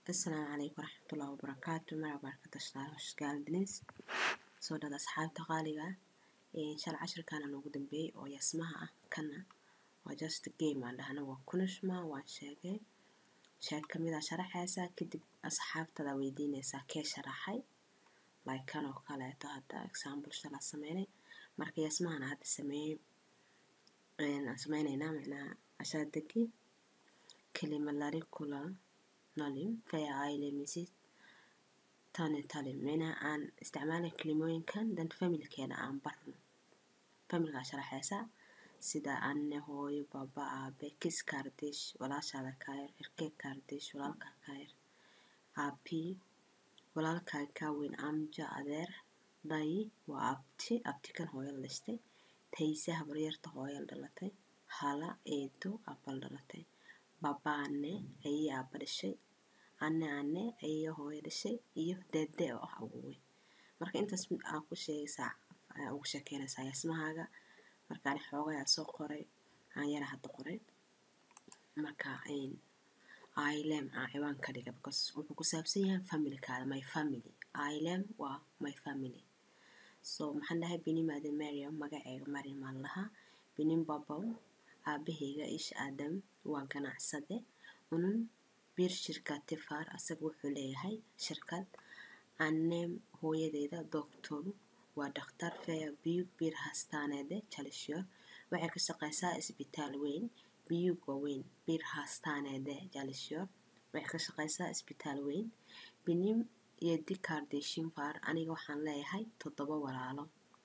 asalaamu calaykum waraxmatullahi wabarakaatu magaca baarkada shaqaaladinis soo dhada asxaabta qaaliga inshaalla cashirkaana noogu dambeeyey oo yasmaha ah kana waa just game aan dhahna waa kunishma waan sheegay sheeg kamida sharaxaysaa kadib asxaabtada weydiinaysaa kee sharaxay like kan oo kaleeto hadda example shala sameynay marka yasmahana hadda sameeyey aan sameynaynaa macnaha ashadagi kelimalari kula nolim faya ailemisi tani talim macnaha aan isticmaalay kelimooyinkan dan familkeena aan barno familkaa sharaxaysaa sida anne hooyo baba aabe kis kaardish walaashaada kaayar erkee kaardish walaalkaa kaayar aabi walaalkaa kaa weyn amja adeer dhayi waa abti abti kan hooyo la dhashtay tayse habaryarta hooyo la dhalatay hala eedo aabal dhalatay babaane ayay aaba dhashay anne anne ayay hooyo dhashay iyo deede oo ah awowey marka intaas mid aa ku sheegaysaa ayaa ugu sheekeynaysaa yasmahaaga marka ani xoogayaa soo qoray aan yara hadda qoray marka ilem aan ciwaan ka dhiga because wuxuu ku saabsan yahay familkaada my family ilem waa my family so maxaan dhahay binimaada mariam magaceega mariam aan lahaa binin babaw aabaheyga ish aadam waa ganacsade unun bir shirkad tifar asaga wuxuu leeyahay shirkad annem hooyadeeda doctor waa dhakhtar feya biyug bir hastaaneede jalisyo waxay ka shaqeysaa isbitaal weyn biyug waa weyn bir hastaaneede jalisyo waxay ka shaqeysaa isbitaal weyn binim iyo dikardeshin far aniga waxaan leeyahay toddoba walaalo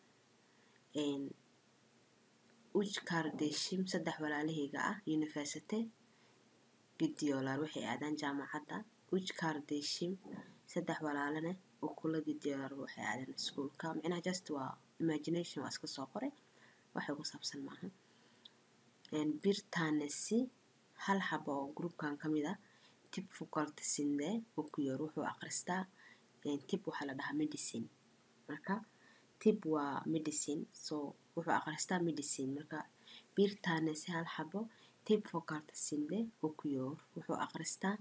uj kardeshim saddex walaalaheyga ah university gidiyoolar waxay aadaan jaamacadda uj kardeshim saddex walaalane ukula gidiyoolar waxay aadaan iskuulka micnaha just waa imagination waa iska soo qoray waxay ku saabsan maaha birtanesi hal xaba oo groupkan ka mid ah tib facultysinde ukuyor wuxuu akhristaa tib waxaa la dhahaa medicine marka tib waa medicine so wuxuu akhristaa medicine marka birtanesi hal xabo tib facultysinde ukuyor wuxuu akhristaa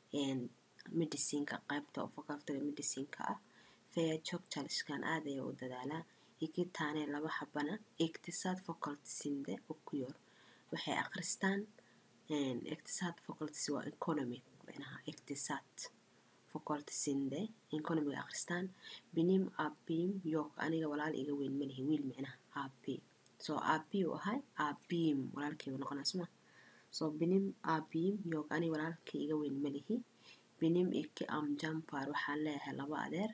medicineka qaybta facultyga medicineka ah feya jog jalishkan aad ayaa u dadaalaa ikitaane laba xabana iktisaad facultysinde ukuyor waxay akhristaan iktisaad facultys waa economic micnaha iktisaad facultysinde economic akhristaan binim abim yok aniga walaal iga weyn malihi wiil micnaha abi so abi u ahay abim walaalkeyga noqonaa suma so binim abim yok aniga walaalkay iga weyn malihi binim iki am jampar waxaan leeyahay laba adeer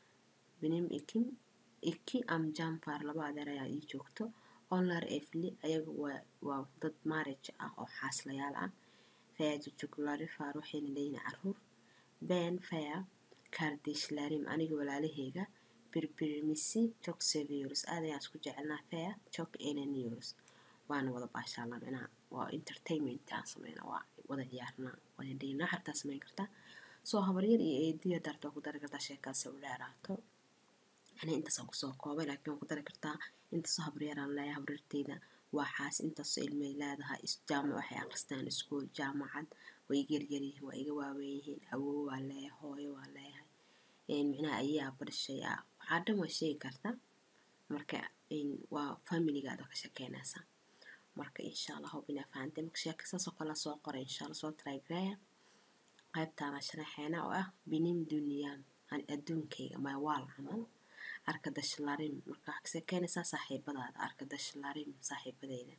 binim ikim iki am jampar laba adeer ayaa ii joogto onlar efli ayaga waa dad marriage ah oo xaaslayaal ah faya jujuglarifar waxayna leeyihin caruur ben faya kardishlarim aniga walaalaheyga birbirmisi jog seviors aad ayaan isku jecelnaa faya jog enaniors waana wada baashaalna micnaha waa entertainment aan sameyna waa wada ciyaarnaa wada dhaynaa xartaa sameyn kartaa soo habaryar iyo eediya darta waa ku dari kartaa sheekaasi u dheeraato ani intaasaan kusoo koobay laakiin waa ku dari kartaa intaasoo habaryaraan leeyahay habaryarteyda waa xaas intaasoo ilmay leedahay jaamac waxay akhristaan iskuul jaamacad waa iga yaryaryihiin waa iga waaweyn yihiin awow waa leeyahay hooyo waa leeyahay micnaha ayaa badhashay ah waxaa dhan waa sheegi kartaa marka waa familigaada ka shekeynaysaa marka insha allah hob inaa fahantay marka sheeka saasoo kale soo qoray insha allah soo trygraya qaybtaana sharaxeena oo ah binim duniyam adduunkayga mawaal camal arkadashlarim marka waxaa ka sheekeynaysaa saaxiibadaada arkadashlarim saaxiibadeyda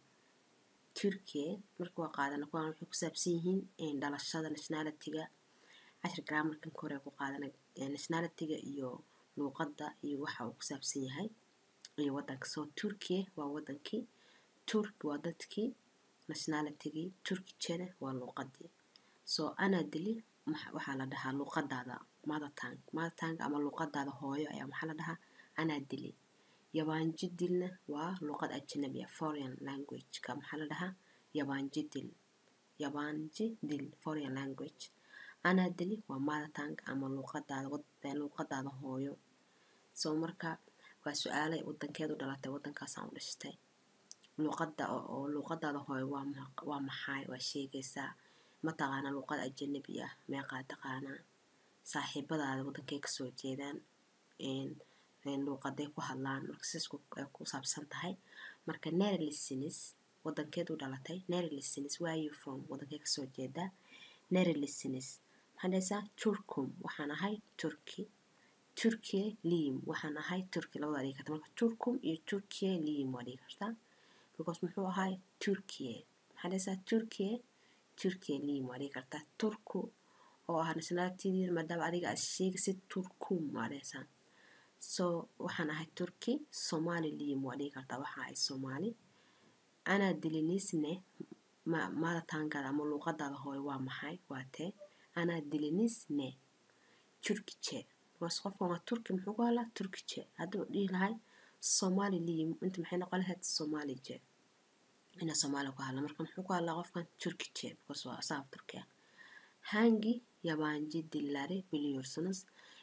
turkiya marka waa qaadana kuwaan waxay ku saabsan yihiin dhalashada nationalityga cashir grammarkan kore ku qaadana nationalityga iyo luuqadda iyo waxa uu ku saabsan yahay iyo wadanka soo turkiya waa wadankii turk waa dadkii nationalitygii turkijana waa luuqadii soo anaa dili waxaa la dhahaa luuqadaada mothertang mothertang ama luuqadaada hooyo ayaa maxaa la dhahaa anaa dili yabaanji dilna waa luuqad ajnabi ah foreign languageka maxaa la dhahaa yabaanji dil yabaanji dil foreign language anaa dili waa mothertang ama luuqadaada luuqadaada hooyo soo marka waa su-aalay wadankeedu dhalatay wadankaasaan u dhashtay luuqada oo luuqadaada hooyo waa maxay waa sheegaysaa mataqaana luuqad ajanabi ah meeqaa taqaanaa saaxiibadaada wadankay kasoo jeedaan luuqaday ku hadlaan marka siisku ay ku saabsan tahay marka nary listenis wadankeed u dhalatay nary listenis where you from wadankay kasoo jeedaa nary listenis maxaa dhahaysaa turkum waxaan ahay turki turkiye liim waxaan ahay turki labada dhigi karta marka turkum iyo turkiye liim waa dhigi kartaa because muxuu ahay turkiye maxaa dhahaysaa turkiye turkiye liim waa dhigi kartaa turku oo ah nationalitydii maadaama adiga aad sheegaysid turkum waa dhahaysaa so waxaan ahay turki somali liim waa dhigi kartaa waxaa ahay soomaali anaa dilinisne maadataangaada ama luuqadaada hooy waa maxay waa tee anaa dilinisne turkice bas qofkan waa turki muxuu ku hadlaa turkice hadduu dhihi lahay somali liim inta maxay noqon lahayd somalije ina soomaali ku hadla marka muxuu ku hadlaa qofkan turkice because waa asaab turki ah hangi yabaanji dillare biliyorsunuz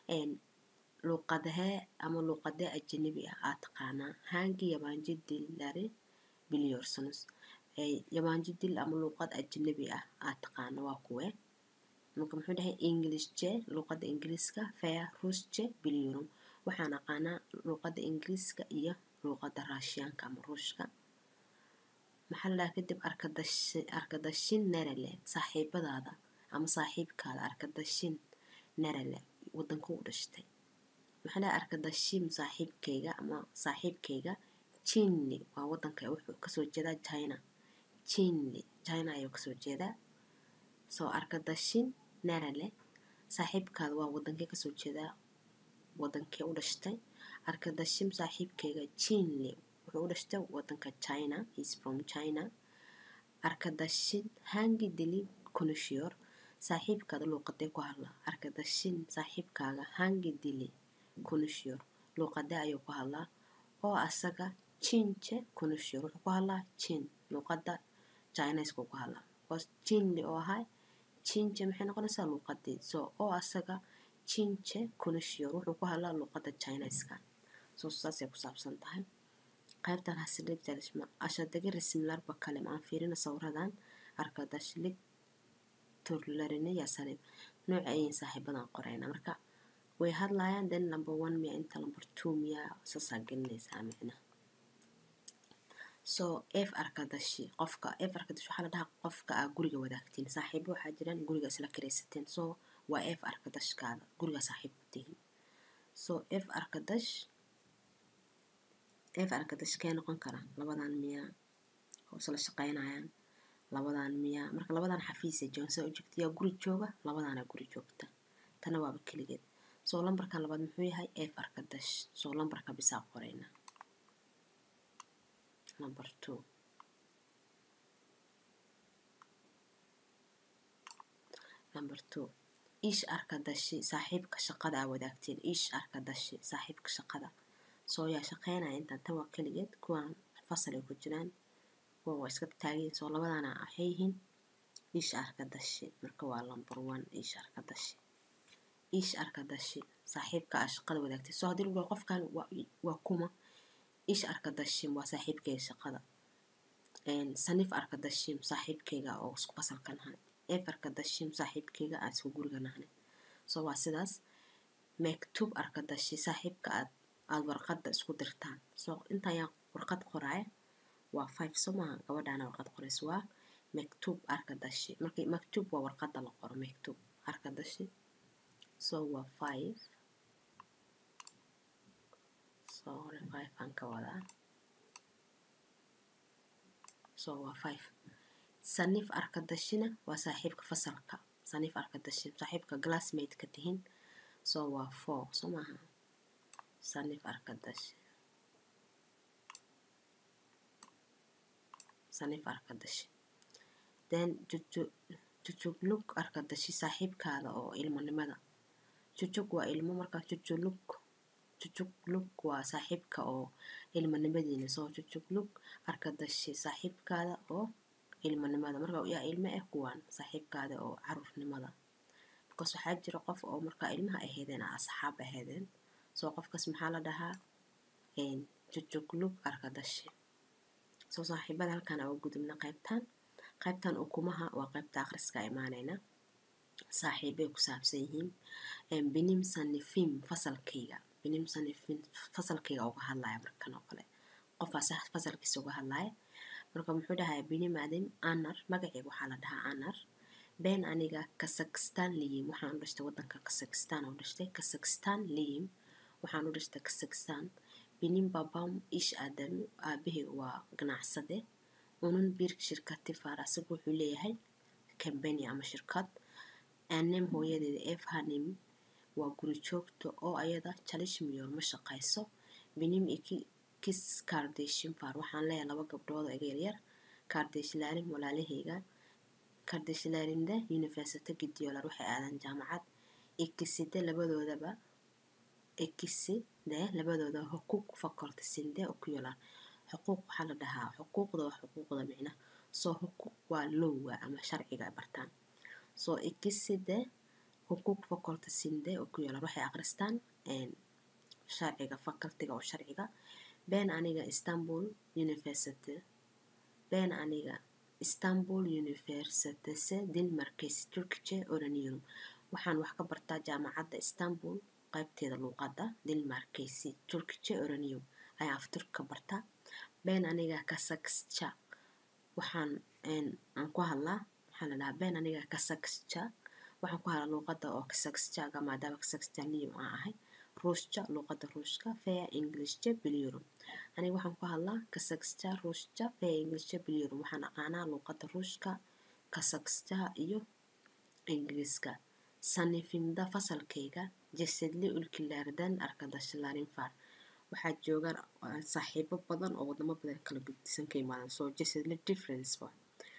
luuqadahee ama luuqadee ajanabi ah aad taqaanaa hangi yabaanji dillare biliyorsunuz yabaanji dil ama luuqad ajanabi ah aad taqaana waa kuwe marka muxuu dhahay englishje luuqada ingiriiska faya ruusje biliyorum waxaan aqaanaa luuqada ingiriiska iyo luuqada raashiyaanka ama ruushka maxaa la dhaha kadib arkadashin nerale saaxiibadaada ama saaxiibkaada arkadashin nerale wadanka u dhashtay maxaa dhaha arkadashim saaxiibkayga ama saaxiibkayga chinli waa wadanka wuxuu kasoo jeedaa china chinli china ayuu kasoo jeedaa soo arkadashin nerale saaxiibkaada waa wadankee kasoo jeedaa wadankee u dhashtay arkadashim saaxiibkayga chinli wuxuu u dhashtay wadanka china is from china arkadashin hangi dili kunushiyor saaxiibkaada luuqadee ku hadla arkadashin saaxiibkaaga hangi dili kunushiyor luuqadee ayuu ku hadlaa oo asaga chinje kunushiyor wuxuu ku hadlaa chin luuqada chinesku ku hadlaa bcause chinli oo ahay chinje maxay noqonaysaa luuqadii so oo asaga chinje kunushiyor wuxuu ku hadlaa luuqada chineska so saasay ku saabsan tahay qaybtan hasilig jalishma ashadagi resimlarba kalim aan fiirina sawiradan arkadashlig turlarine yasalim nooca ayin saaxiibadan qorayna marka way hadlayaan then number one miya inta number two miya saasaa gelinaysaa micna so f arkadashi qofka f arkadashi waxaa la dhahaa qofka aa guriga wadaagtiin saaxiibo waxaa jiraan guriga isla karaysateen so waa f arkadashkaada guriga saaxiib tihin so f arkadash f arkadash kee noqon kara labadan miya oo isla shaqaynayaan labadan miya marka labadan xafiisa joonsa u joogta yaa guri jooga labadaana guri joogta tana waaba keligeed soo lambarkan labaad muxuu yahay f arkadash soo lambarka bisaa qorayna number two number two ish arkadashi saaxiibka shaqada aa wadaagteen ish arkadashi saaxiibka shaqada soo yaa shaqeynaya intaan tan waa keligeed kuwaan fasal ay ku jiraan kuwan waa iska taageen soo labadaana waxay yihiin ish arkadashi marka waa number one ish arkadashi ish arkadashi saaxiibka aa shaqada wadaagtay soo haddii lagu qofkan waa kuma ish arkadashim waa saaxiibkeyga shaqada sanif arkadashim saaxiibkeyga oo isku fasalka nahay ef arkadashim saaxiibkeyga aan isku guriga nahnay soo waa sidaas mektub arkadashi saaxiibka aad aada warqadda isku dirtaan soo intaan yaa warqad qoraaya waa five soo maaha gabadhaana warqad qoraysa waa mektub arkadashi marka mektub waa warqadda la qoro mektub arkadashi so waa five sorry five aan ka wadaa so waa five sanif arkadashina waa saaxiibka fasalka sanif arkadashin saaxiibka glassmate ka tihin so waa four soo maaha sanif arkadashi sanif arkadashi then jujuglug arkadashi saaxiibkaada oo ilmonimada jujug waa ilmo markaa jujulug jujuglug waa saaxiibka oo ilmanimadiina soo jujuglug arkadashi saaxiibkaada oo ilmanimada marka yaa ilmo ah kuwaan saaxiibkaada oo caruurnimada because waxaa jira qof oo markaa ilmaha ahaydeen asxaab ahaydeen soo qofkaas maxaa la dhahaa jujuglug arkadashi soo saaxiibada halkaan aa gudubna qaybtan qaybtan ukumaha waa qaybta akhriska imaanayna saaxiibay ku saabsan yihiin binim sanifim fasalkayga binim sanifim fasalkayga uga hadlaya markan oo kale qofaas fasalkiisa uga hadlaya marka muxuu dhahay binim adim anar magacayga waxaa la dhahaa anar been aniga kazakhstan liyim waxaan u dhashtay wadanka kazakhstan u dhashtay kazakhstan liyim waxaan u dhashtay kazakhstan binim babam ish adam aabahey waa ganacsade unun bir shirkati far asaga wuxuu leeyahay kambani ama shirkad anem hooyadeeda efhanim waa guri joogta oo ayada jalishmiyor ma shaqayso binim iki kis kardeshin far waxaan leeyahay laba gabdhood oo iga yaryar kardeshlaalim walaalahayga kardeshlaalimda university gidiyoolar waxay aadaan jaamacad ikiside labadoodaba ikiside labadooda xuquuq facultysinde oo ku yalaan xuquuq waxaa la dhahaa xuquuqda waa xuquuqda micna soo xuquuq waa lowga ama sharciga ay bartaan soo ikiside xuquuq facultysinde oo ku yalaan waxay aqristaan sharciga facultiga oo sharciga been aniga istanbul university been aniga istanbul universityse dilmarkaysi turkice oraniyorum waxaan wax ka bartaa jaamacadda istanbul qaybteeda luuqadda dilmarkaysi turkice oraniyorum ayaan afturka ka bartaa been aniga kasaksja waxaan aan ku hadlaa waxaa la dhahaa been aniga kasaksja waxaan ku hadlaa luuqadda oo kasaksjaga maadaama kasaksjaniyum aan ahay ruushja luuqadda ruushka fea englishja biliyorum aniga waxaan ku hadlaa kasaksja ruushja fea englishja biliyorum waxaan aqaanaa luuqadda ruushka kasaksjaha iyo ingiriiska sanifimda fasalkayga jasadle ulkilaardan arkadashlaarin far waxaa joogaan saaxiibo badan oo wadamo badan kala guddisan ka imaadan soo jasadle difference wa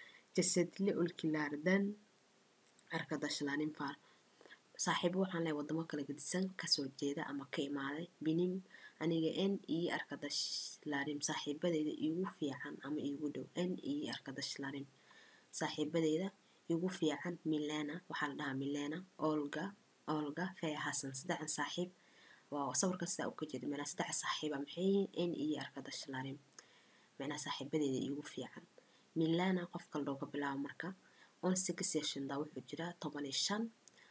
jasadle ulkilaardan arkadashlaarin far saaxiibo waxaan leeyahay wadamo kala gedisan kasoo jeeda ama ka imaaday binim aniga n ii arkadashlaarim saaxiibadeyda iigu fiican ama iigu dhow n ii arkadashlaarim saaxiibadeyda igu fiican milena waxaa la dhahaa milena olga olga fea hasan saddexdan saaxiib waa sawirkan sidaa u ka jeeda micnaa saddex saaxiiba maxay yihiin n ii arkadashlaarim micnaa saaxiibadeyda iigu fiican milena qofka looga bilaabo marka on six sessionda wuxuu jiraa toban iyo shan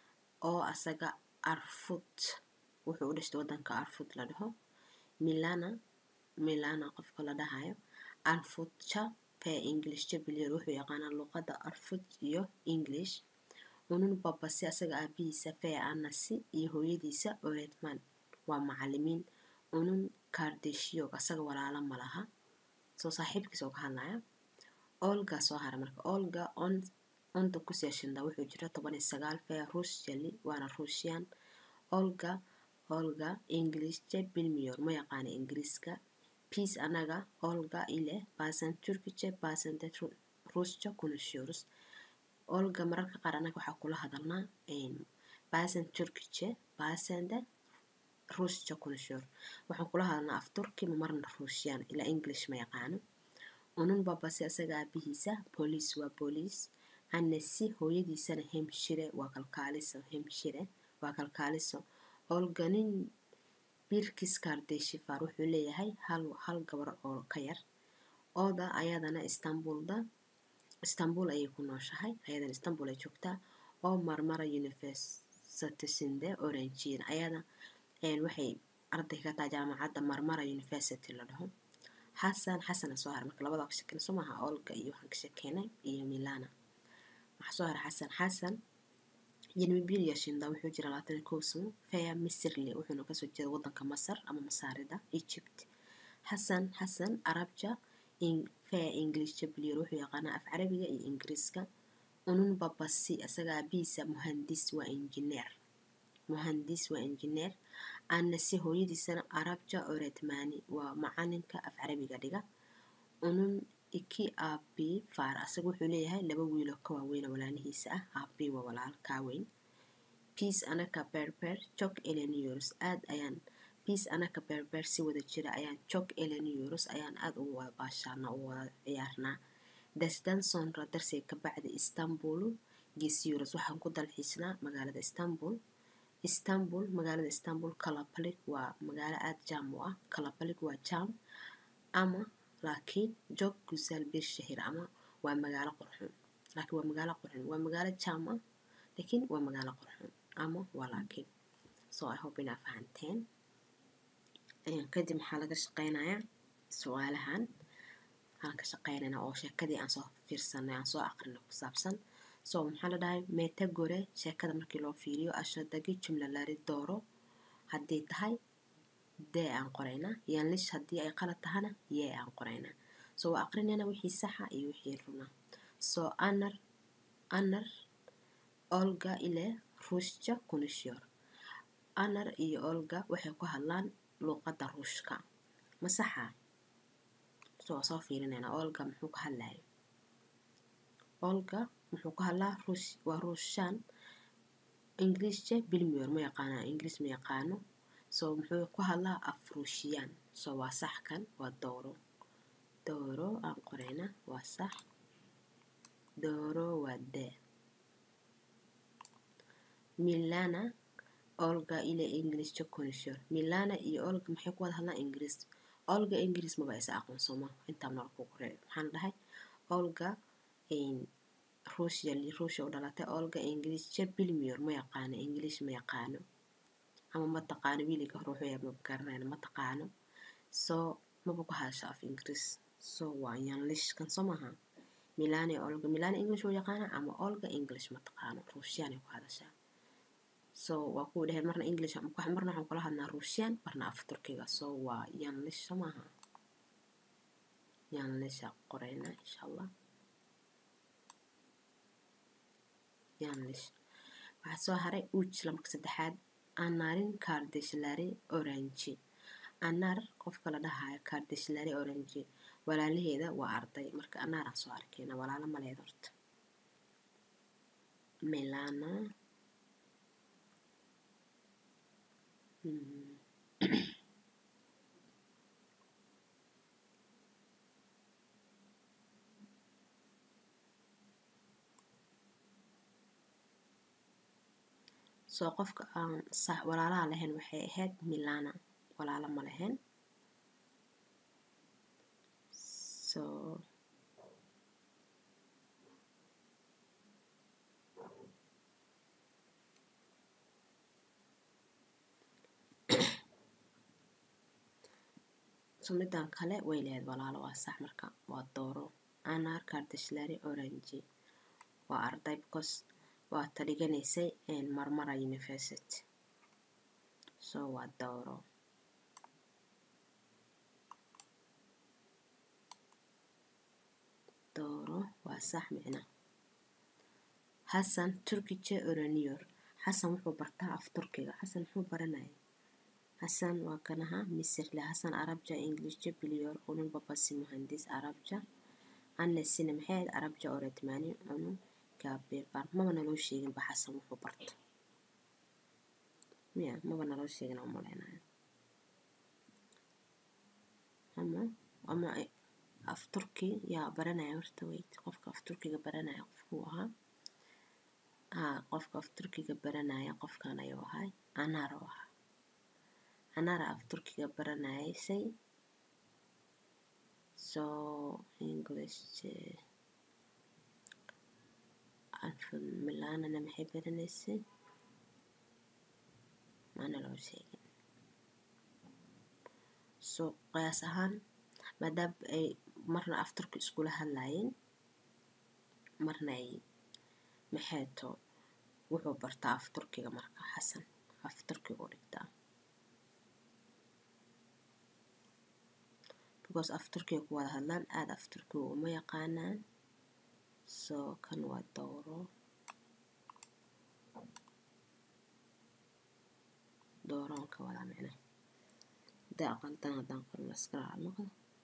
oo asaga arfud wuxuu u dhashtay wadanka arfud la dhaho milana milana qofka la dhahayo arfudja fee englishja bilyer wuxuu yaqaanaa luuqadda arfud iyo english unun babasi asaga aabihiisa fee anasi iyo hooyadiisa oretman waa macalimiin unun kardeshiyog asaga walaalo ma laha soo saaxiibkiisa oo ka hadlaya olga soo hara marka olga on onta ku seeshinda wuxuu jira toban iyo sagaal fee ruushjali waana ruushyan olga olga englishja bilmiyor ma yaqaana ingiriiska peace anaga olga ile basan turkice basande ruusja kunashiyorus olga mararka qaar anaga waxaa kula hadalnaa basan turkice basande ruusja kunashiyor waxaan kula hadalnaa af turki ma marna ruushyan ilaa english ma yaqaano unun babasi asaga aabihiisa booliis waa booliis anasi hooyadiisana hemshire waa kalkaaliso hemshire waa kalkaaliso olganin birkis kardeshifar wuxuu leeyahay hal hal gabar oo ka yar ooda ayadana istanbulda istanbul ayay ku nooshahay ayadana istanbul ay joogtaa oo marmara universitysinde orangiin ayada waxay arday ka tahay jaamacadda marmara university la dhaho xasan xasana soo hara marka labada ka shakeyna soo maaha olga iyo waxaan ka shekeynay iyo milana waxaa soo hara xasan xasan yenmibilia shinda wuxuu jira labaatan iyo kow sano fea misirle wuxuuna kasoo jeeda wadanka masar ama masaarida egypt xasan xasan arabja fea englishja bilyer wuxuu yaqaanaa af carabiga iyo ingiriiska unun babasi asaga aabihiisa muhandis waa injineer muhandis waa injineer anase hooyadiisana arabja oretmani waa macalinka af carabiga dhiga unun iki aabi faar asaga wuxuu leeyahay laba wiiloo ka waaweyna walaalihiisa ah aabi waa walaal kaaweyn peace anaka berber jog eleniyorus aad ayaan peace anaka berber si wada jira ayaan jog eleniyorus ayaan aad ugu wada baashaarnaa ugu wada ciyaarnaa dasdan sonra darsay kabacdi istanbulu gesyorus waxaan ku dalxiisnaa magaalada istanbul istanbul magaalada istanbul kalabalik waa magaalo aada jaam u ah kalabalik waa jaam ama laakiin joog gusaal bir shahir ama waa magaalo qurxun laakiin waa magaalo qurxun waa magaalo jaam ah laakiin waa magaalo qurxoon ama waa laakiin so i hope inaa fahanteen kadib maxaa laga shaqeynayaa su-aalahan aan ka shaqeynayna oo sheekadii aan soo fiirsanay aan soo aqrinay ku saabsan so maxaa la dhahay meeta gore sheekada markii loo fiiriyo ashadagi jumla lari dooro haddii tahay dee aan qoraynaa yanlish haddii ay qalad tahana yee aan qoraynaa so waa aqrinayna wixii saxa iyo wixii runa so anar anar olga ile ruushja kunishyor anar iyo olga waxay ku hadlaan luuqadda ruushka ma saxa so waa soo fiirinayna olga muxuu ka hadlaya olga muxuu ka hadlaa ruush waa ruushaan ingiliishje bilmiyor ma yaqaana ingiliis ma yaqaano so muxuu ku hadlaa af ruushiyaan so waa sax kan waa dooro dooro aan qorayna waa sax dooro waa dee milana olga ile ingiliishja konishor milana iyo olga maxay ku wada hadlaan ingiriis olga ingiriis maba isa aqoonsoma intaa nool ku qoray maxaan dhahay olga ruushya ruushya u dhalatay olga ingiliishja bilmiyor ma yaqaano ingiliish ma yaqaano ama ma taqaano wiiliga hore wuxuu yahay maba garanayna ma taqaano so maba ku hadasho af ingiriis so waa yanlish kan soo maaha milana olga milana english uu yaqaana ama olga english ma taqaano ruushyaanay ku hadashaa so waa kuwa dheheen marna english marna waxaan kula hadnaa ruushyan marna af turkiga so waa yanlish soo maaha yanlisha qorayna insha allah yanlish waxaa soo haray uj lamaka saddexaad anarin kardeshlari orange anar qofka la dhahayo kardeshlari orange walaalaheeda waa arday marka anaaraan soo arkeyna walaalo maleed horta melana soo qofka aan sax walaalaha lahayn waxay ahayd milana walaalo ma lahayn so so midaan kale way lahayd walaalo waa sax marka waa dooro anar kardeshlari orange waa arday because waa ta dhiganaysay marmara university so waa dooro dooro waa sax micna xasan turkije oraniyor xasan wuxuu bartaa af turkiga xasan muxuu baranaya xasan waa kan ahaa misirle xasan arabja ingilishja biliyor unun babasi muhandis arabja annesina maxay ahayd arabja oretmani unun gaabirban maba naloo sheegin ba xasan wuxuu barta miya maba naloo sheegin aan malaynayo ama ama af turki yaa baranaya horta weyt qofka af turkiga baranaya qofkuu ahaa haa qofka af turkiga baranaya qofkan ayuu ahay anaar oo ahaa anaara af turkiga baranaysay so english milanana maxay baranaysay maana loo sheegin so qiyaas ahaan maadaama ay marna af turki iskula hadlaayeen marna ay maxeeto wuxuu bartaa af turkiga marka xasan af turkiga u dhigtaa because af turkiga ku wada hadlaan aada af turkiga uma yaqaanaan so kan waa dooro dooroon ka wadaa micna hadaa aqantan haddaan qorno iskala noqdo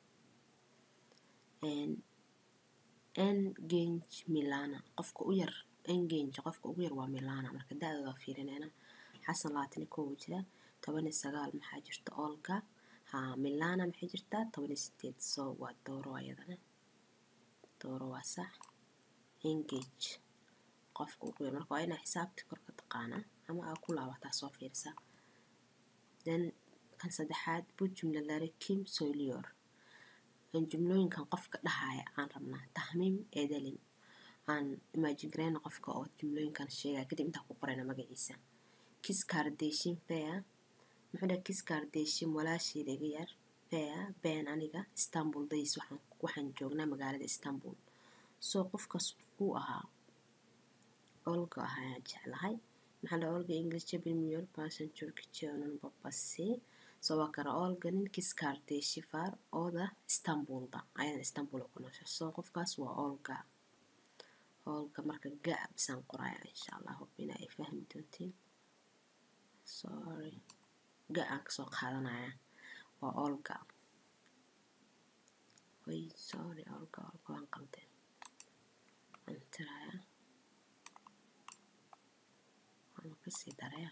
engage milana qofka u yar engage qofka ugu yar waa milana marka da-dooda fiirinayna xasan labaatan iyo kow jira toban iyo sagaal maxaa jirta olga haa milana maxay jirtaa toban iyo sideed so waa dooro ayadana dooro waa sax engage qofka ugu yar marka waa inaa xisaabti korka taqaanaa ama aa ku laabataa soo fiirisa then kan saddexaad bu jumla lare kim soilior jumlooyinkan qofka dhahaya aan rabnaa tahmiim eedelin aan imagine gareyna qofka oo jumlooyinkan sheegaya kadib intaan ku qorayna magaciisa kis kardashin fea muxuu dhahay kis kardashin walaasheeda iga yar fea been aniga istanbul days waxaan waxaan joognaa magaalada istanbul soo qofkaas uu ahaa olga ah ayaan jeclahay maxaa la olga ingilizce bilmiyor basan turkice onun babası soo waa kara olga nin kis kardeshi var oo da istanbulda ayadan istanbul ku noosha soo qofkaas waa olga olga marka ga bisaan qoraya insha allah hubina ay fahmi doontiin sorry ga aan kasoo qaadanaya waa olga way sorry olga olga waan qaldeen waan tiraya waan kasii daraya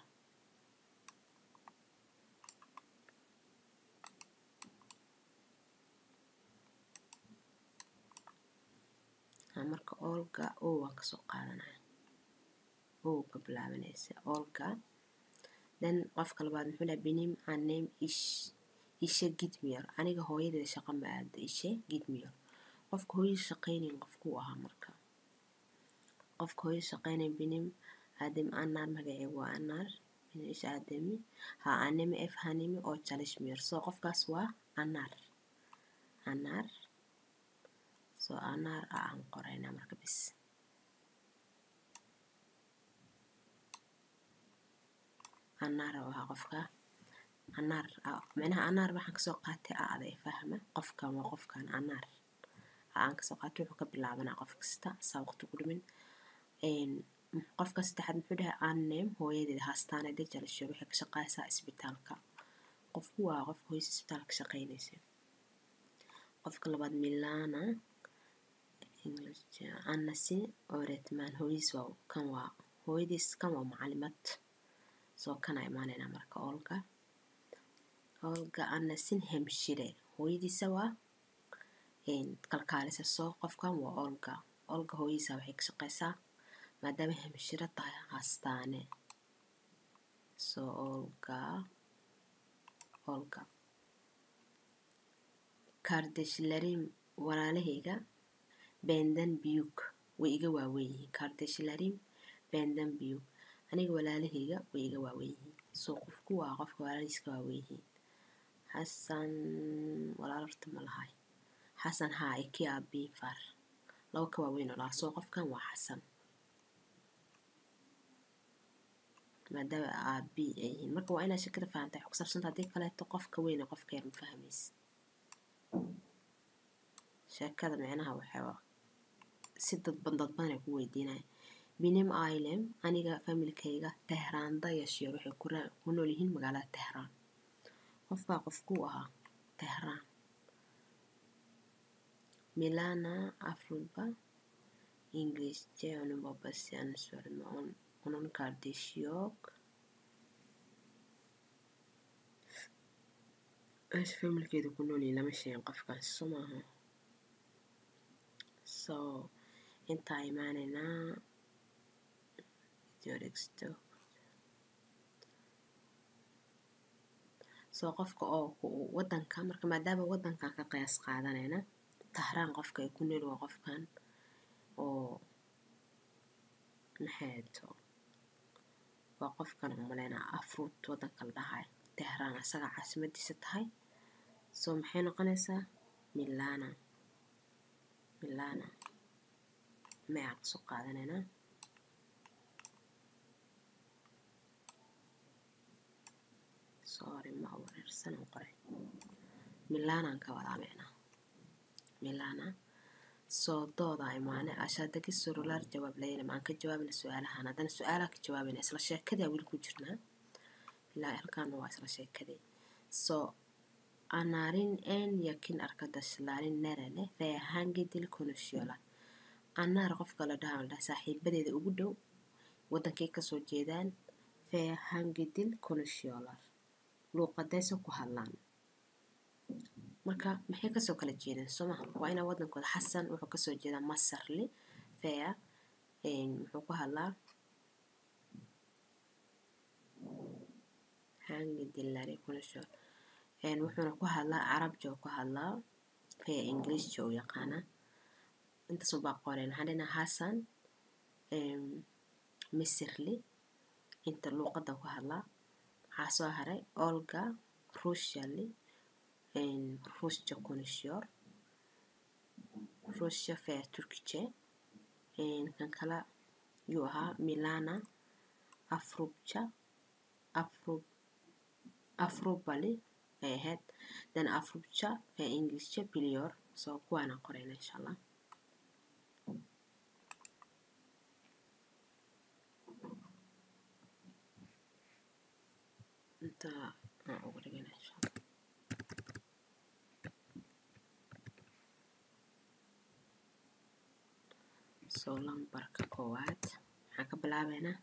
marka olga o waan kasoo qaadanaya o ka bilaabanaysa olga then qofka labaad muxuu dhaha benim anem ish ishe gidmiyor aniga hooyadeeda shaqo ma aado ishe gidmiyor qofka hooyada shaqaynayn qofkuu ahaa marka qofka hooyada shaqaynayn benim adem anar magaceegu waa anar benim ish ademi ha anemi ef hanimi oo jalishmiyor soo qofkaas waa anar anar soo anar a aan qorayna marka bis anar oo ahaa qofka anar micnaha anar waxaan kasoo qaatay aada i fahma qofkan waa qofkan anar aan kasoo qaatay wuxuu ka bilaabanaa qof kasta saa waqti ku dhimin qofka saddexaad muxuu dhahay annem hooyadeed haastaanade jalishor waxay ka shaqaysaa isbitaalka qofku waa qofka hooyada isbitaalka shaqaynaysa qofka labaad milana anasi oretman hooyadiis waa kan waa hooyadiis kan waa macalimad soo kana imaanayna marka olga olga anasin hemshire hooyadiisa waa kalkaalisa soo qofkan waa olga olga hooyadiisa waxay ka shaqaysaa maadaama hemshiro tahay hastaane soo olga olga kardeshlarim walaalahayga bendan biyug way iga waaweyn yihiin kardeshlarim bendan biyug aniga walaalahayga way iga waaweyn yihiin soo qofku waa qofka walaalihiiska waaweyn yihiin xasan walaal horta ma lahay xasan haa iki aabii far laba ka waaweyn oo lahaa soo qofkan waa xasan maadaama aabii ay yihiin marka waa inaad shakada fahamtay wax ku saabsanta haddii kaleeto qofka weyn ee qofka yar ma fahmaysa sheekada micnaha waxaa si dadban dadban ay ku weydiinaya binim ailem aniga familkayga tehraanda yashiir waxay ku nool yihiin magaalada tehraan qofbaa qofkuu ahaa tehraan milana afruba ingilizce onun babası yanlış söyleme on, onun kardeşi yok meesha familkeeda ku nool yihiin lama sheegin qofkaas so maaha so intaa imaanaynaa joregsto soo qofka oo wadanka marka maadaama wadankan ka qiyaas qaadanayna tahraan qofka ay ku nool waa qofkan oo maxayto waa qofkan umaleynaa afruut wadanka la dhahay tehraan asaga caasimadiisa tahay soo maxay noqonaysaa milana milana magacaan kasoo qaadanaynaa sorry ma wareersan qoray milanaan ka wadaa micnaa milana soo dooda imaane ashaadagi surulaar jawaab layna maan ka jawaabina su-aalahan haddana su-aalaha ka jawaabina isla sheekadii weli ku jirnaa ilaa halkaana waa isla sheekadii soo anarin en yakin arkadaşların nerede veya hangi dil konuşuyorlar anaar qofka la dhaha la dhaha saaxiibadeeda ugu dhow wadankay kasoo jeedaan veya hangi dil konuşuyorlar luuqadaysa ku hadlaan marka maxay kasoo kala jeedaan soo maha waa inaa wadankooda xasan wuxuu kasoo jeedaa masarli veya muxuu ku hadlaa hangi dilari konuşuyorlar wuxuuna ku hadlaa carabja ku hadlaa veya ingilishja u yaqaana intaasoo baa qoreen waxaan dhenaa hasan misirli inta luuqadda ku hadlaa waxaa soo haray olga rushali rusja konuşuyor rusja ve Türkçe kan kale yuu ahaa milana afrubja afrub afrubali ay ahayd then afrubja ve ingilizce biliyor so kuwaana qorayna insha allah inta aan ugu dhigana insha allah soo lambarka koowaad waxaan ka bilaabeynaa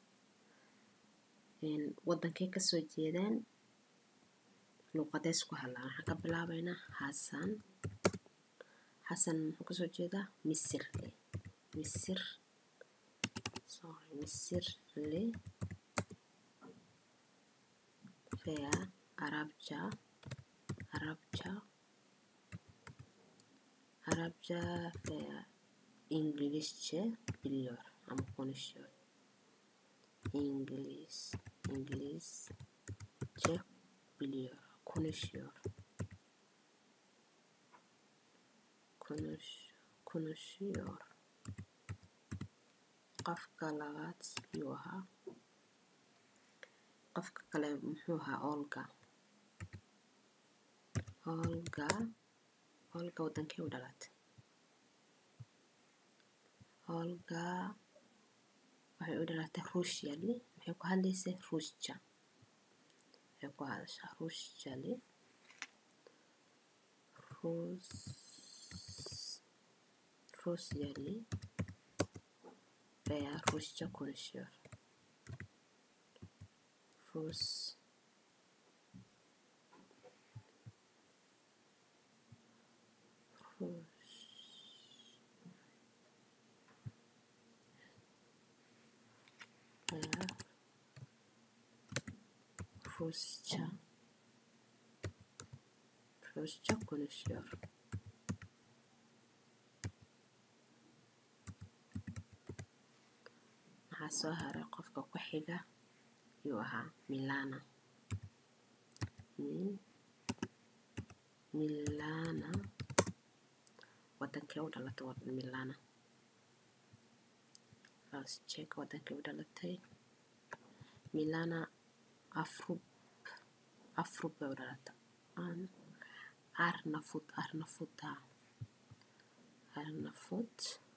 wadankay kasoo jeedaan luuqadeys ku hadlaan waxaan ka bilaabeynaa xasan xasan muxuu kasoo jeedaa misirle misir sorry misirle veya arabca arabca arabca veya İngilizce biliyor ama konuşuyor. İngiliz, İngilizce biliyor, konuşuyor. Konuş, konuşuyor. Qofka labaad yuu ahaa qofka kale muxuu ahaa olga olga olga wadankee u dhalatay olga waxay u dhalatay ruushali maxay ku hadlaysay ruusja waxay ku hadashaa ruushali ruus ruusyali veya ruusja konuşuyor Rus Rus veya Rusça Rusça konuşuyor. Waxaa soo haray qofka ku xiga yuu ahaa Milana Milana wadankee u dhalatay wadan Milana Let's check wadankee u dhalatay Milana Afrub Afrub bay u dhalatay Arnafut Arnafuta Arnafut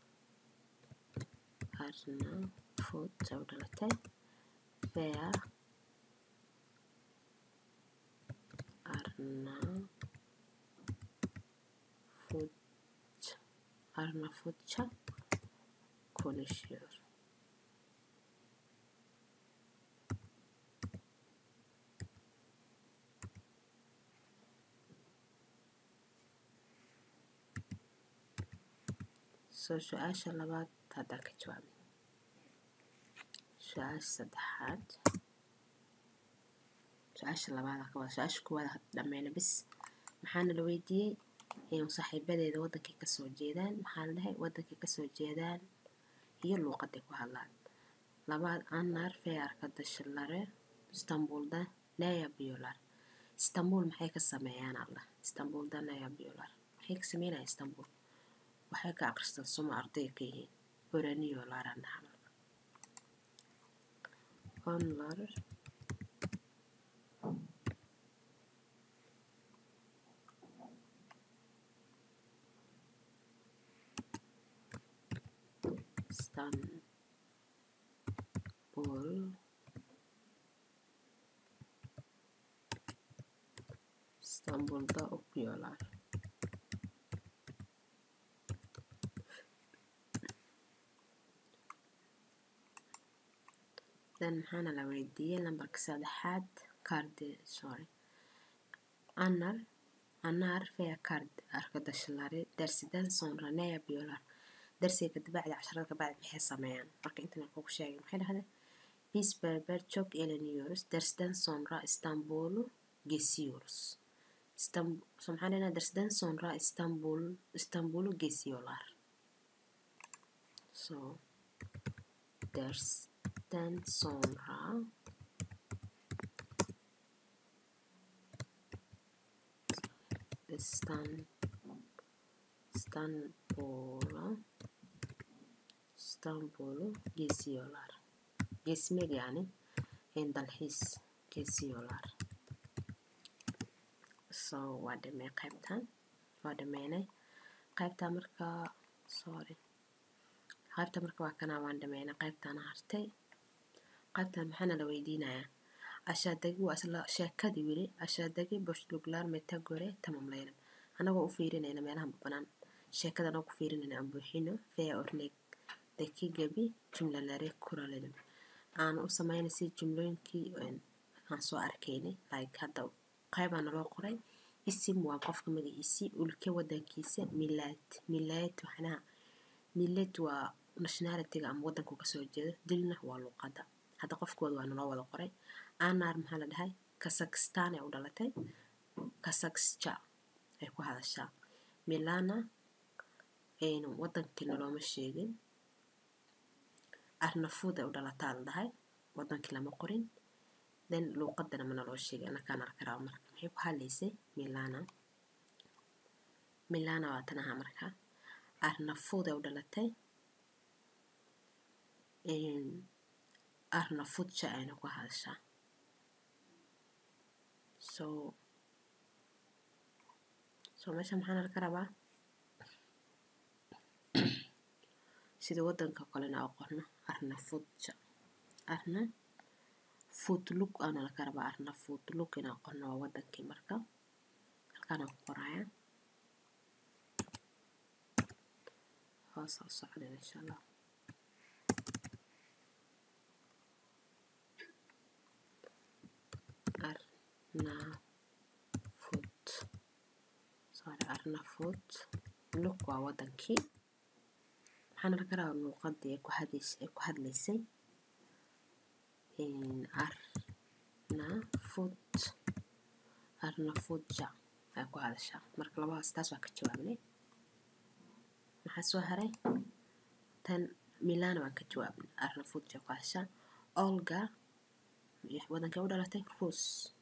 Arnafut ay u dhalatay veya Arnavut Arnavutça konuşuyor. soo su-aasha labaad haddaan ka jawaabin su-aasha saddexaad su-aasha labaad ka wada su-aasha koowaad dhameyna bis maxaana la weydiiyey saaxiibadeeda wadankay kasoo jeedaan maxaa la dhahay wadankay kasoo jeedaan iyo luuqaday ku hadlaan labaad anar fee arkadaşları İstanbul'da ne yapıyorlar İstanbul maxay ka sameeyaan allah İstanbul'da ne yapıyorlar maxay ka sameynaya İstanbul waxay ka aqristaan suma arday ka yihiin öğreniyorlar annaha onlar İstanbul İstanbul'da okuyorlar. then maxaana la weydiiyey lambarka saddexaad kardi sorry anar anar veya kard arkadaşları dersiden sonra ne yapıyorlar darsiga kabacdi casharada kabacdi maxay sameeyaan marka intan kugu sheegay maxay dhahdeen biz berber çok eğleniyoruz dersten sonra İstanbul'u geziyoruz İstanbul so maxaan dhahnaa dersten sonra İstanbul İstanbul'u geziyorlar so there's then sonra Stan İstanbul'a İstanbul'u geziyorlar. Gezmek yani en dalxiis geziyorlar. So waa dhamey qaybtan waa dhameynay qaybtaa markaa sorry qaybta marka waa kanaa waan dhameynay qaybtaana hartay qaybtan maxaana la weydiinayaa ashaadagi waa isla sheekadii weli ashaadagi boşluklar meta gore tamamlayalım anagoo u fiirinayna meelaha banaan sheekada anagoo ku fiirinayna aan buuxino veya örnekdeki gibi cümleleri kuralım aan u sameynay si jumlooyinkii aan soo arkaynay like hadda qaybaa naloo qoray isim waa qofka magaciisi ulke wadankiisa milad milad waxnaha milad waa nationalityga ama wadanku kasoo jeedo dilna waa luuqada hadda qofkooda waa naloo wada qoray anar maxaa la dhahay kazakhstan ay u dhalatay kazakhsja ay ku hadashaa milana wadankii nalooma sheegin arnafood ay u dhalataa la dhahay wadankii lama qorin then luuqadana ma naloo sheegay anakaan arkaraa marka maxay ku hadlaysay milana milana waa tan ahaa marka arnafood ay u dhalatay arnafoodja ayna ku hadashaa so so meesha maxaan arka rabaa sida wadanka kalena oo qorno arna futja arna futlug aana laka rabaa arna futlug inaa qorno waa wadankii marka halkaana ku qoraya hoos u socda insha allah arna fut sorry arna fut lug waa wadankii waxaan arka rabaa luuqadii ay ku hadlaysay ay ku hadlaysay arna fut arna futja ay ku hadashaa marka labadaas taas waa ka jawaabnay maxaa soo haray tan milana waan ka jawaabnay arna futja ku hadashaa olga wadankay u dhalatay rus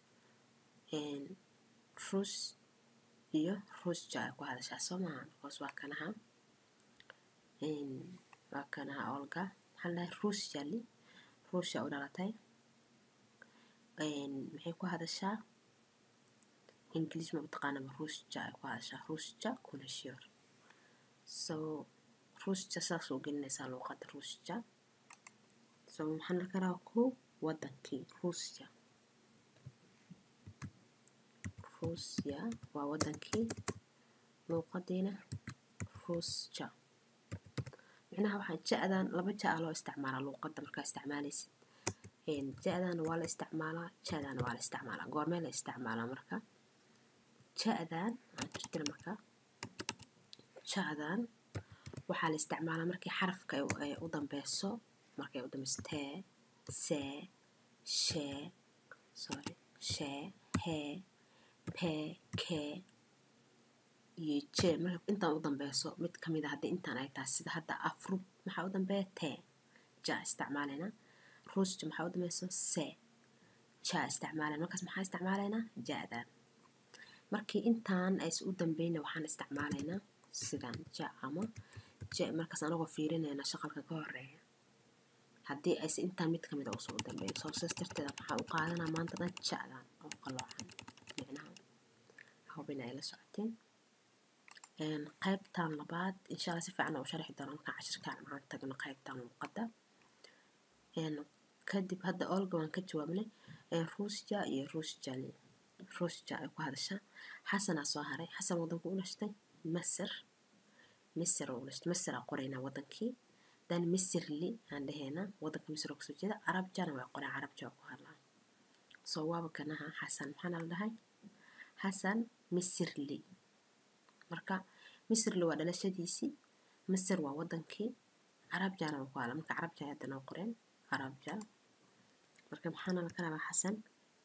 rus iyo rusja ay ku hadashaa soo maaha because waa kanaha waa kanaha olga maxaa lahay rusyali rusya u dhalatay maxay ku hadashaa english ma mataqaanaba rusja ay ku hadashaa rusja kuna shior so rusja saas oo gelinaysaa luuqada rusja so maxaan arka rabaa ku wadankii rusya rusya waa wadankii luuqadiina rusja micnaha waxaa ja-dan laba ja-a loo isticmaalaa luuqada markaa isticmaalaysid ja-dana waa la isticmaalaa ja-dana waa la isticmaalaa goormee la isticmaalaa marka ja-dan aan jirtira marka ja-dan waxaa la isticmaalaa markii xarafka ay u dambeyso markay u dambeyso tee see shee sorry shee hee pee kee iyo jee marka intaan u dambeyso mid ka mid a haddii intaan ay tahay sida hadda afrub maxaa u dambeeya tee ja isticmaalaynaa rusja maxaa u dambeyso see ja isticmaalayna markaas maxaa isticmaalaynaa ja-dan markii intaan ays u dambeyna waxaan isticmaalaynaa sidan ja ama je markaas anagoo fiirinayna shaqalka ka horeeya haddii ayse intaan mid kamid a usoo u dambeyn soo saas darteeda maxaa u qaadanaa maanta dhan ja-dan oo qaloocan micnaha hubin ay la socoteen qaybtan labaad insha alla si fiican u sharxi doona markaan cashirkaan aan tagno qaybtan luuqada kadib hadda olga waan ka jawaabnay rusja iyo rusjali rusja ay ku hadashaa xasanaa soo haray xasan wadanku u dhashtay masir misir u dhashtay masir aa qoraynaa wadankii dan misirli aan dhahaynaa wadanka misir oo kasoo jeeda carabjana waa qoraa carabja waa ku hadlaa soo waaba kanaha xasan maxaana la dhahay xasan misirli marka misirli waa dhalashadiisii misir waa wadankii carabjana waa ku hadlaa marka carabja hadda noo qoreen carabja marka maxaana laka rabaa xasan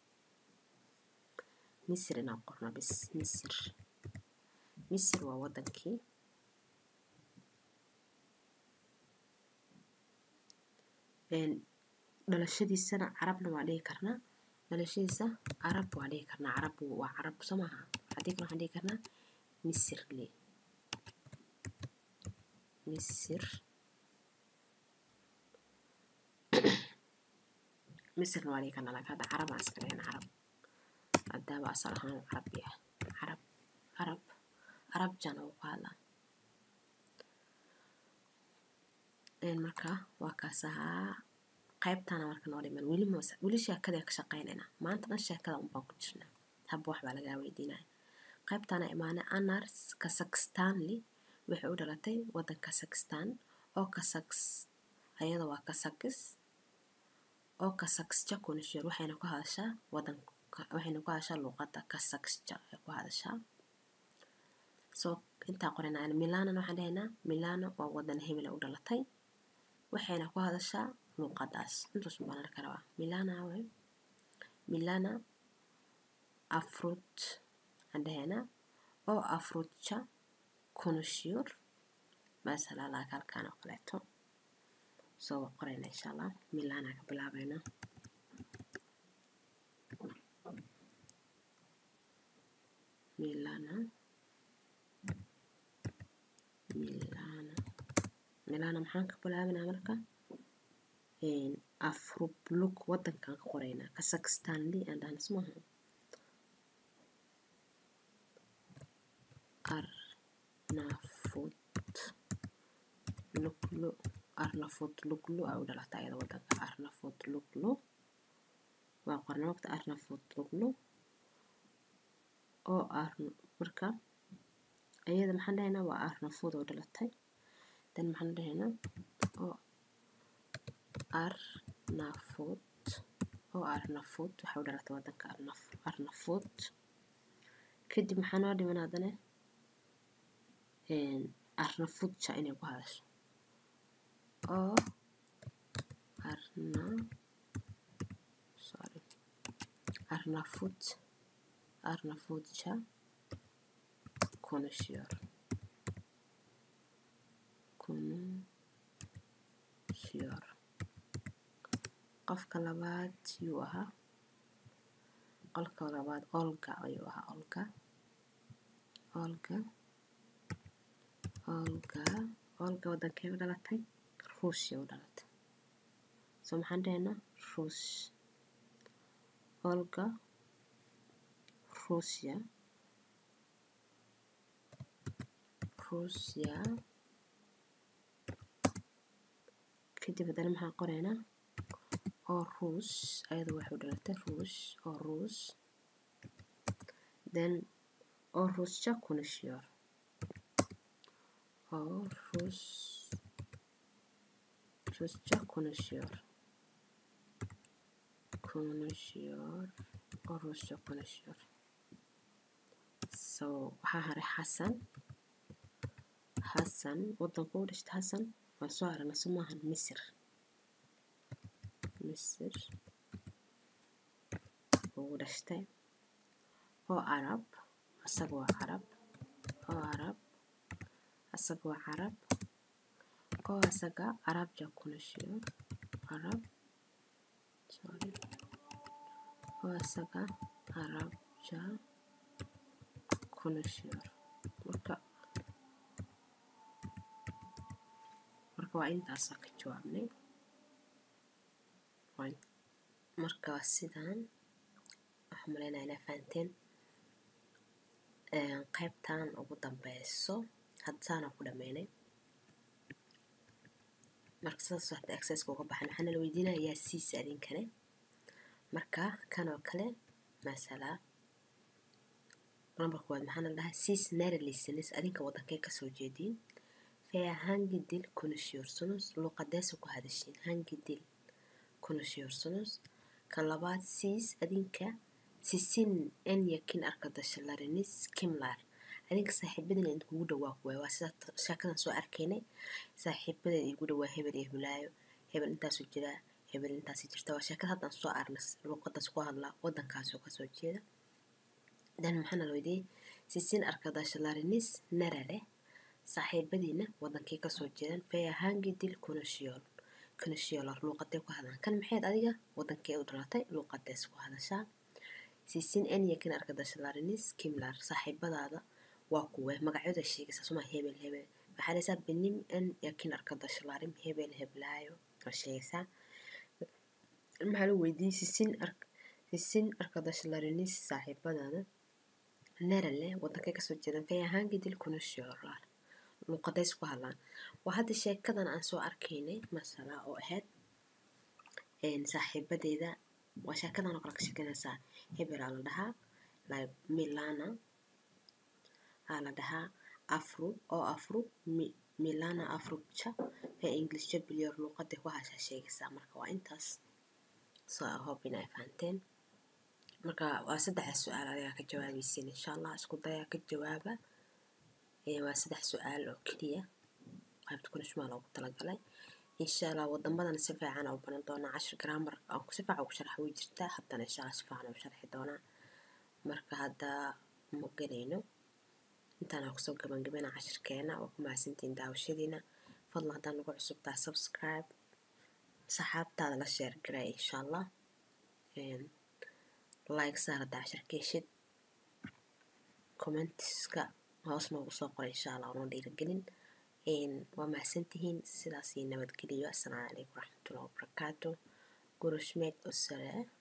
misir inaan qorno bis misir misir waa wadankii dhalashadiisana carabna waa dhihi karnaa dhalashadiisa carab waa dhihi karnaa carab waa carab soo maaha haddii kale waxaan dhihi karnaa misirle misir misirna waa dhihi karnaa laakiin hadda carab aan iska dhahayna carab haddaaba asal ahaan carab yahay carab carab carab jana uu ku hadlaa marka waa kaas ahaa qaybtana marka noo dhiman weli mos weli sheekada ka shaqaynaynaa maanta dhan sheekada unbaan ku jirnaa haba wax baa lagaa weydiinaya qaybtana imaane anars kazakhstanli waxay u dhalatay waddan kazakhstan oo kazaks ayada waa kazakis oo kazaksja kunishir waxayna ku hadashaa waddan waxayna ku hadashaa luuqadda kazaksja ay ku hadashaa soo intaa qoranayna milanan waxaan dhahaynaa milano waa waddan hebela u dhalatay waxayna ku hadashaa luuqadaas intaas baan arka rabaa milana way milana afrut aan dhahaynaa oo afrutja konushiyor masala laaka halkaan oo kaleeto soo waa qorayna insha allah milana ka bilaabayna milana milana milana maxaan ka bilaabanaa marka afrubluk waddankan ka qoraynaa kazakhstan li aan dhahna smaha arnafut luklu arnafut luklu aa u dhalata ayada waddanka arnafut luklu waa qorna waqti arnafut luklu oo ar marka ayada maxaan dhahaynaa waa arnafud oo dhalatay dan maxaan dhahaynaa oo arnafut oo arnafut waxay u dhalatay waddanka arnaf arnafut kadib maxaa noo dhiman haddana arnafutja inay ku hadasho oo arna sorry arnafut arnafutja konuşuyor konuşuyor qofka labaad yuu ahaa qolka labaad olga ayuu ahaa olga olga olga olga waddankee u dhalatay ruushya u dhalatay soo maxaan dhahaynaa ruush olga ruushya ruushya kadib haddana maxaan qoraynaa oo ruus ayada waxay u dhalatay ruush oo ruus then oo ruusja konuşuyor oo ruus Rusça konuşuyor. Konuşuyor. O Rusça konuşuyor. So waxaa haray xasan xasan waddanka u dhashtay xasan waan soo aragnay so maahan misir misir ugu dhashtay oo carab asaga waa carab oo carab asaga waa carab oo asaga arabca konuşuyor arab sorry oo asaga arabca konuşuyor marka marka waa intaasaa ka jawaabnay marka waa sidaan waxaan malaynaya inaa fahanteen qaybtan ugu dambeyso haddaana ku dhameynay marka sidaas hadda accesska uga baxan waxaana la weydiinaya yaa siisa idinkane marka kan oo kale masala number koowaad maxaana la dhahaa siis nara listenis adinka waddankee kasoo jeediin fea hangi dil konuşuyorsunuz luqadeesa ku hadashiin hangi dil konuşuyorsunuz kan labaad siis adinka sisin en yakin arkadaşlarınız kimler adinka saaxiibadina idinkugu dhawaa kuwaay waa sida sheekadan soo arkaynay saaxiibada igu dhawaa hebel iyo hulaayo hebel intaasu jiraa hebel intaasi jirta waa sheekada haddaan soo arnay luuqadaas ku hadlaa waddankaasoo kasoo jeeda dan maxaana la weydiiyey sisin arkadaşlarınız nerede saaxiibadiina waddankii kasoo jeedan fea hangi dil konuşuyor consular luuqadee ku hadlaan kan maxayd adiga wadankee u dhalatay luuqadees ku hadashaa sisin en yakin arkadashalarinis kimlar saaxiibadaada waa kuwe magacyada sheegaysa suma hebel hebel waxaa leesaa benim en yakin arkadashalarim hebel heblaayo waa sheegaysaa maxaa lagu weydiiyey sisin ark sisin arkadashalarinis saaxiibadaada nerale wadankee kasoo jeedan fay ahaan gidil consular luuqadays ku hadlaan waa hadda sheekadan aan soo arkaynay masala oo ahayd saaxiibadeeda waa sheekadan oo kale ka sheekanaysaa hebel aa la dhahaa like milana aa la dhahaa afru oo afru milana afrubja ee english jabliyor luuqada ku hashaa sheegaysaa marka waa intaas so i hope in ay fahanteen marka waa saddexa su-aal adigaa ka jawaabaysin insha allah isku dayaa ka jawaaba waa saddex su-aal oo keliya qaybta kunishmaa loogu talagalay insha allah wadamadan si fiican u baran doonaa cashir grammar aan si fiican ugu sharxa way jirtaa haddana insha allah si fiican u sharxi doonaa marka hadda ma gelayno intaan kusoo gabangabana cashirkeena waa ku mahadsantihiin daawashadiina fadlan haddaan nagu cusubtaa subscribe saxaabtaada la sheer garay insha allah like saar haddaa cashirkeeshid commentska hoos noogu soo qoray insha allah una dhiirigelin waa mahadsantihiin sidaas iyo nabadgeliyo assalaamu calaykum waraxmatullahi wabarakaatu gurushmeed usale